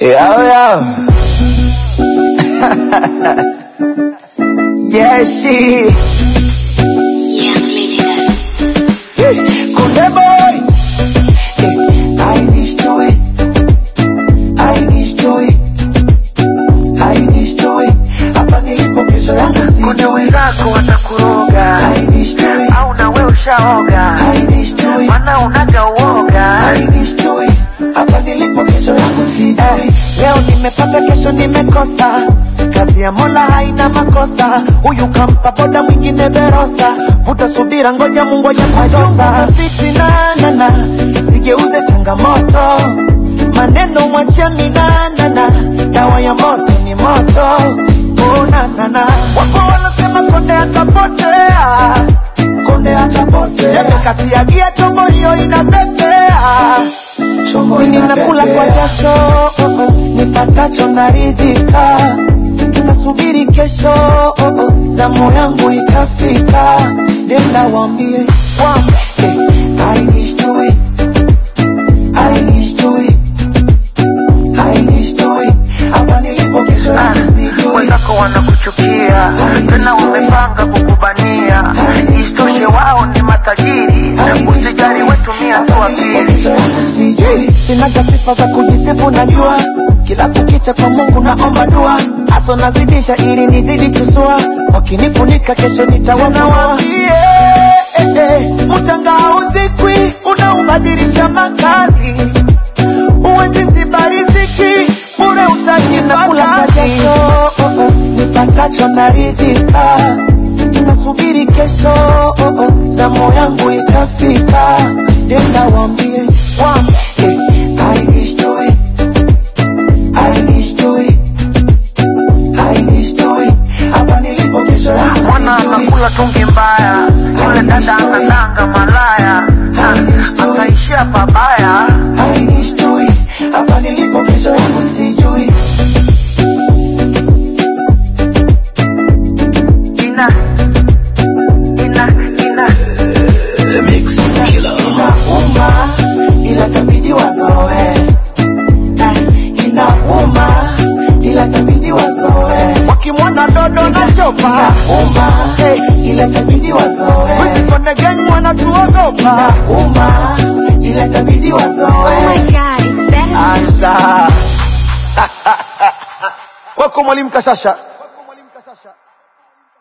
Yo, yo. Jeshi. Young Legendary. Hey, Kunde boy. Hey, I need joy. I need joy. I need joy. Hapa nilipo kesho yangu Kunde sijui. wenzako watakuroga I need joy. au na we ushaoga, I need joy. mana unaga uoga. I need joy. Hapa nilipo kesho yangu sijui. Eh, leo nimepata kesho nimekosa kazi ya mola haina makosa huyu kampa boda mwingine verosa vuta subira ngoja mungu ajakutosa fitinanana sigeuze changamoto maneno mwachia minanana dawa ya moto ni moto unanana wapo wanasema konde atapotea konde atapotea kati ya gia chombo hiyo inapepea chombo nakula kwa jasho oh, oh, nipatacho naridhika nasubiri kesho oh, oh, zamu yangu itafika nenda wambie wambie I need joy I need joy I need joy hapa nilipo kesho Ah, yangu sijui Wenzako wanakuchukia tena wamepanga kukubania, isitoshe wao ni matajiri. Usijali, wetumia tu akili. sinaga sifa za kujisifu najua kila kukicha kwa mungu naomba dua haso nazidisha ili nizidi tusua wakinifunika kesho nitawafunua eh, eh, mchanga hauzikwi unaubadilisha makazi uwezisibariziki bure utajinakula kwa jasho oh, oh, nipatacho naridhika nasubiri kesho oh, oh, zamu yangu itafika nenda wambie wambie I need joy I need joy I need joy hapa nilipo kesho yangu Mwana sijui. anakula tungi mbaya, yule dada anadanga malaya, Ah, akaishia pabaya. I need joy hapa nilipo kesho yangu sijui Ina, ina, ina. inauma ila tabidi wazoe Eh, inauma ila tabidi wazoe wakimwona dodo na chopa inauma ila tabidi wazoe kondegeni wanatuogopa inauma ila tabidi Oh my wazoe god, is that a anza kwako mwalimu kashasha